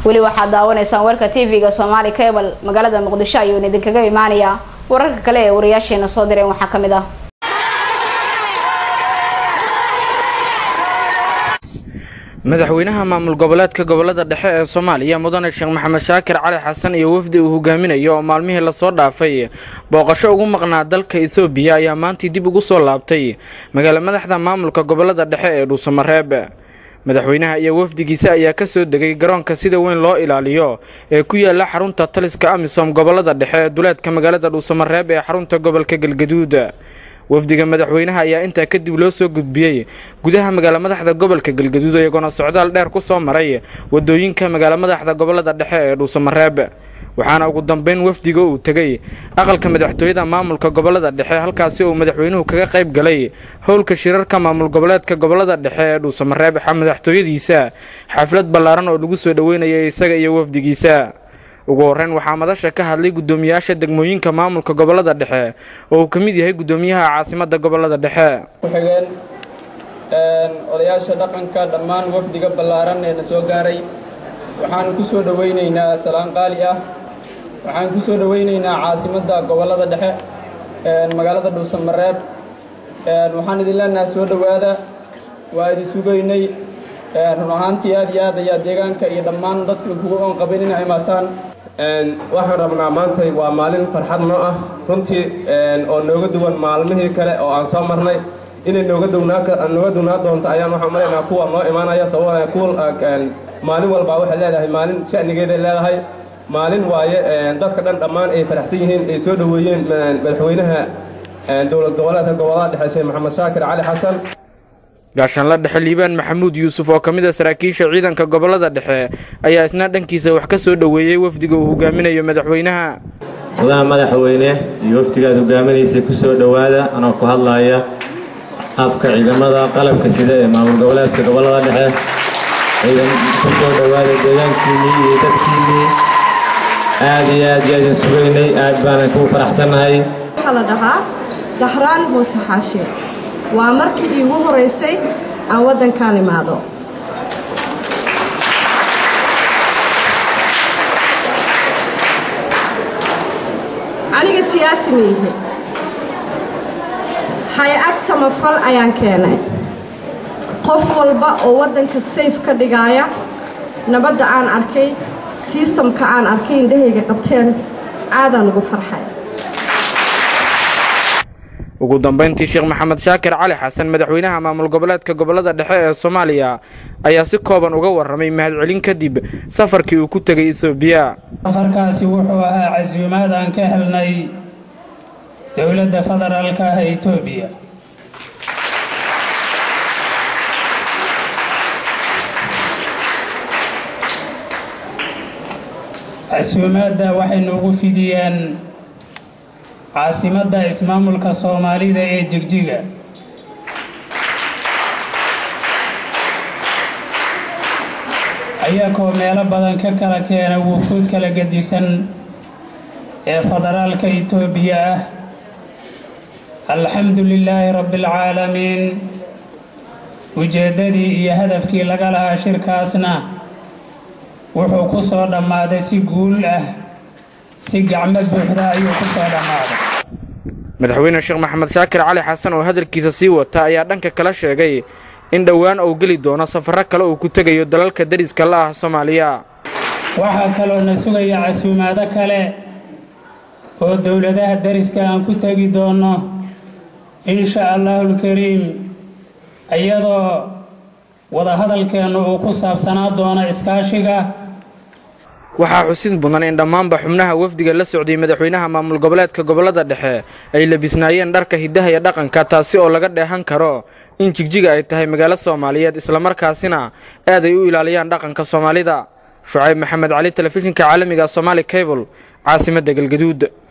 weli waxaad daawanaysaan warka tv-ga somaali cable magaalada muqdisho ayuuna idinkaga imaanayaa wararka kale ee wariyaasheena soo direen waxaa ka mid ah madaxweynaha maamul goboleedka gobolada dhexe ee soomaaliya mudane sheekh maxamed shaakir cali xasan iyo wafdi uu hogaaminayo oo maalmihii lasoo dhaafay booqasho ugu maqnaa dalka ethoobiya ayaa maantii dib ugu soo laabtay magaala madaxda maamulka gobolada dhexe ee dhuusamareeb madaxweynaha iyo wafdigiisa ayaa ka soo degay garoonka sida weyn loo ilaaliyo ee ku yaala xarunta taliska amisom gobolada dhexe ee duleedka magaalada dhuusamareeb ee xarunta gobolka galgaduud wafdiga madaxweynaha ayaa intaa kadib loo soo gudbiyey gudaha magaala madaxda gobolka galgaduud iyagoona socdaal dheer ku soo maray wadooyinka magaala madaxda gobolada dhexe ee dhuusamareeb waxaana ugu dambeyn wafdiga uu tegey aqalka madaxtooyada maamulka gobolada dhexe halkaasi uu madaxweynuhu kaga qayb galay howlka shirarka maamul goboleedka gobolada dhexe ee dhuusamareeb madaxtooyadiisa xaflad ballaaran oo lagu soo dhoweynayay isaga iyo wafdigiisa ugu horreyn waxaa madasha ka hadlay guddoomiyaasha degmooyinka maamulka gobolada dhexe oo uu ka mid yahay guddoomiyaha caasimadda gobolada dhexe ku-xigeen odayaasha dhaqanka dhammaan wafdiga ballaaran ee na soo gaaray waxaan ku soo dhowaynaynaa salaan qaali ah waxaan ku soo dhowaynaynaa caasimadda gobolada dhexe magaalada dhuusamareeb waxaan idin leenahay soo dhowaada waa idin sugaynay run ahaantii aad iyo aad ayaa deegaanka iyo dhammaan dadka kugu oon qabin inay imaataan waxaan rabnaa maantay waa maalin farxad noo ah runtii oo nooga duwan maalmihii kale oo aan soo marnay inay nooga nooga duwnaa doonto ayaan waxaan umalaynaa kuwa noo imaanaya sababana kuwa maalin walbaa waxay leedahay maalin sha'nigeeday leedahay maalin waaye dadka dhan dhammaan ay faraxsan yihiin ay soo dhoweeyeen madaxweynaha dowlad goboleedka gobolada dhexe sheekh maxamed shaakir cali xasan gaashaanla dhexe liibaan maxamuud yuusuf oo ka mid a saraakiisha ciidanka gobolada dhexe ayaa isna dhankiisa wax ka soo dhoweeyey wafdiga uu hogaaminayo madaxweynaha madaha madaxweyne iyo wafdigaad hogaaminaysay ku soo dhowaada anoo ku hadlaaya afka ciidamada qalabka sida ee maamul goboleedka gobolada dhexe ciidan ku soo dhowaada deegaankiinnii iyo dadkiinnii aad iyo aad iyo aadin sugaynay aad baanan kugu faraxsannahay waxaa la dhahaa dahraan muuse xaashe waa markii iigu horaysay aan waddankaan imaado aniga siyaasi maihi hay-ad samafal ayaan keenay qof walba oo waddanka sayf ka dhigaaya nabadda aan arkay sistamka aan arkay indhahayga qabteen aadaan ugu farxay ugu dambeyntii sheekh maxamed shaakir cali xasan madaxweynaha maamul goboleedka gobolada dhexe ee soomaaliya ayaa si kooban uga warramay mahadcelin kadib safarkii uu ku tegay etoobiya safarkaasi wuxuu ahaa casuumaad aan ka helnay dowladda federaalka ah ee etoobiya casuumaadda waxaynu ugu fidiyeen caasimadda ismaamulka soomaalida ee jigjiga ayagoo meelo badan ka kala keena wufuud kala gedisan ee federaalka etoobiya ah alxamdu lilaahi rabbialcaalamiin ujeeddadii iyo hadafkii laga lahaa shirkaasna wuxuu ku soo dhammaaday si guul ah si gacmo buuxda ayuu ku soo dhammaaday madaxweyne sheekh maxamed shaakir cali xasan oo hadalkiisa sii wata ayaa dhanka kala sheegay in dhowaan uu geli doono safarro kale uu ku tegayo dalalka dariska la ah soomaaliya waxaa kaloo na sugaya casuumaado kale oo dowladaha dariska aan ku tegi doonno insha allaahulkariim iyadoo wadahadalkeennu uu ku saabsanaa doono iskaashiga waxaa xusid mudan in dhammaanba xubnaha wafdiga la socday madaxweynaha maamul goboleedka gobolada dhexe ay labisnaayeen dharka hiddaha iyo dhaqanka taasi oo laga dheehan karo in jigjiga ay tahay magaalo soomaaliyeed islamarkaasina aad ay u ilaaliyaan dhaqanka soomaalida shucayb maxamed cali telefishinka caalamiga somaali cable caasimadda galgaduud